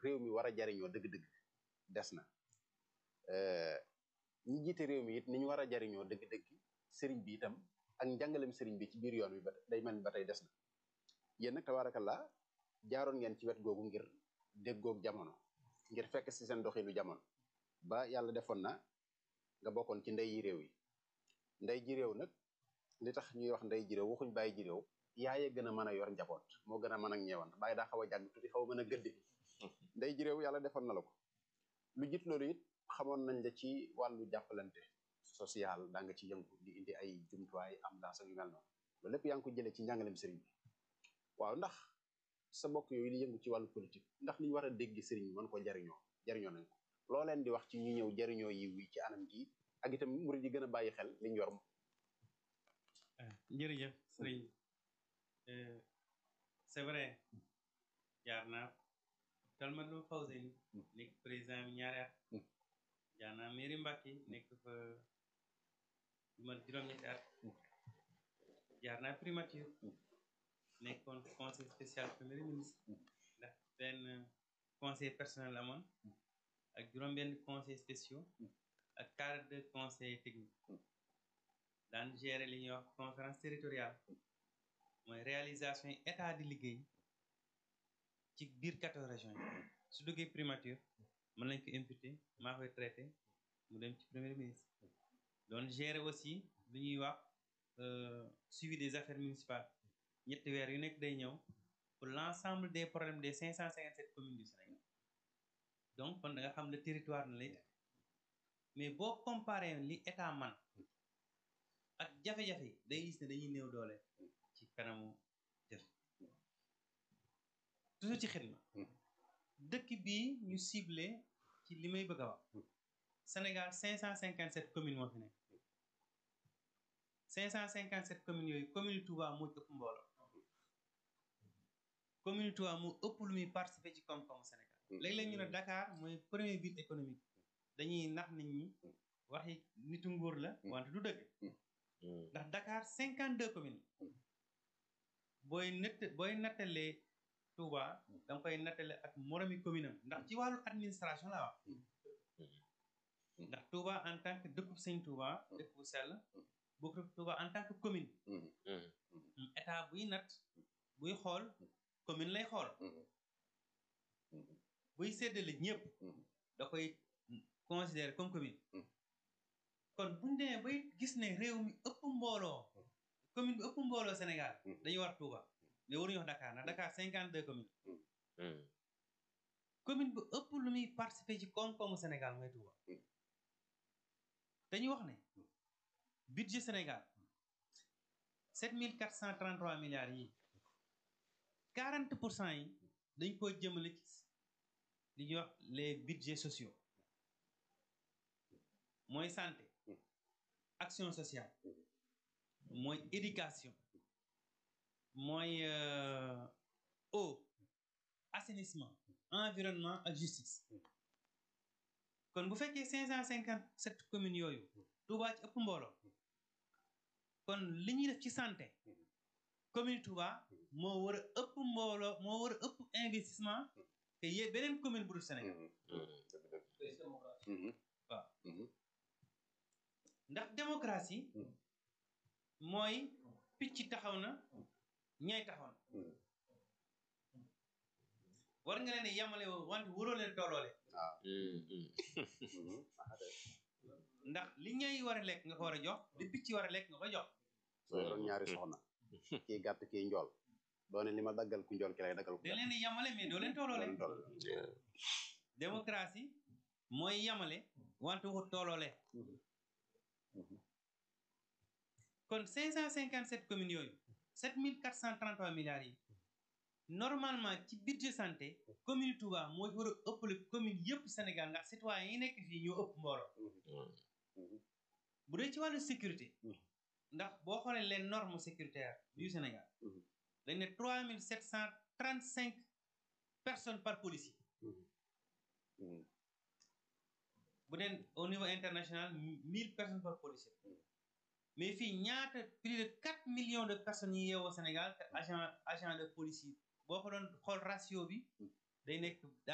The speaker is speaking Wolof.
réew mi war a jariñoo dëgg-dëgg des na ñi jiite réew mi it ni ñu war a jariñoo dëgg-dëgg sëriñ bi itam ak njàngalem sëriñ bi ci biir yoon wi ba day mel ni ba tey des na yéen nag tabaarakallaa jaaroon ngeen ci wet googu ngir déggoog jamono ngir fekk si seen doxinu jamono ba yàlla defoon na nga bokkoon ci ndey yi réew yi ndey ji réew nag li tax ñuy wax ndey ji réew waxuñ bàyyi ji réew yaaye gën a mën a yor njaboot moo gën a mën ak ñeewant bàyyi daa xaw a jàgg tuuti xaw a mën a gëddi ndey ji réew yàlla defoon na la ko lu jit loolu it xamoon nañ la ci wàllu jàppalante social daa nga ci yëngu di indi ay jumtuwaay am daas ak yu mel noonu loolu lépp yaa ngi ko jëlee ci njàngalem sëriñ bi waaw ndax sa mbokk yooyu di yëngu ci wàllu politique ndax li ñu war a dégg sëriñ bi mën ko jariñoo jariñoo nañ ko loo leen di wax ci ñu ñëw jariñoo yi wi ci anam gi ak itam murid yi gën a bàyyi xel liñ yor jërëjëf sëriñ c'est vrai jaar naa Talmadou Fawzeyni nekk président bi ñaari at jaar naa mairie Mbacke nekk fa lu mat juróom-ñetti at jaar naa primature nekkoon conseil spécial premier ministre ndax benn conseil personnel amoon ak juróom-benn conseil spéciaux ak cadre de conseil technique daan gérer li ñuy wax conférence territoriale mooy réalisation yi état di liggéey ci biir quatorze régions yi su duggee primature mën nañ ko imputé maa koy traité mu dem ci premier ministre doon gérer aussi lu ñuy wax suivi des affaires municipales ñetti weer yu nekk day ñëw pour l'ensemble des problèmes des cinq cent cinquante sept communes du Sénégal donc kon da nga xam le territoire na lay mais boo comparé li état man ak jafe-jafe day gis ne dañuy néew doole ci kanamu def toujours ci xidma dëkk bii ñu ciblé ci li may bëgg a wax Sénégal cinq cent cinquante sept communes moo fi nekk cinq cent cinquante sept communes yooyu commune Touba moo ëpp mbooloo commune Touba moo ëpp lu muy participer ci koom-koomu Sénégal léeg-léeg ñu ne Dakar mooy premier ville économique dañuy nax nit ñi waxi nitu nguur la wante du dëgg ndax Dakar cinquante deux communes booy nett booy nattalee Touba danga koy nattale ak moromi commune am ndax ci wàllu administration la wax ndax Touba en tant que dëkkub sëñ Touba dëkk bu sell bokk Touba en tant que commune état buy natt buy xool commune lay xool buy séddale ñëpp da koy considérer comme commune kon buñ demee bay gis ne réew mi ëpp mbooloo commune bi ëpp mbooloo Sénégal dañuy war Touba mais waruñu wax Dakar ndax Dakar cinquante deux communes commune bu ëpp lu muy participer ci koom-koomu Sénégal mooy Touba dañuy wax ne budget Sénégal sept mille quatre cent trente trois milliards yi quarante pour cent yi dañ ko jëmale ci li ñuy wax les budgets sociaux mooy santé action sociale mooy éducation mooy eau assainissement environnement ak justice kon bu fekkee cinq cent cinquante sept communes yooyu Touba ci ëpp mbooloo kon li ñuy def ci santé commune Touba moo war a ëpp mbooloo moo war a ëpp investissement te yee beneen commune bu dul Sénégal waaw ndax démocratie mooy picc taxaw na ñay taxaw na war nga leen yamale wante waroo leen tolloole ndax li ñay war a lekk nga ko war a jox li picc war a lekk nga ko jox soo yoroon ñaari soxna kii gàtt kii njool doone li ma daggal ku njool ki lay daggal ku da leen di yamale mais doo leen tolloole démocratie mooy yamale wante waxut tolloole kon cinq cent cinquante sept communes yooyu sept mille quatre cent trente trois milliards yi normalement ci budget santé commune Touba moo war a ëppale commune yëpp Sénégal ndax citoyens yi nekk fii ñoo ëpp mbooloo bu dee ci wàllu sécurité ndax boo xoolee les normes sécuritaires du Sénégal dañ ne trois mille sept cent trente cinq personnes par policier bu dee au niveau international mille personnes par policier mais fii ñaata plus de quatre millions de personnes yi yeewoo Sénégal te agent agent de police yi boo ko doon xool ratio bi day nekk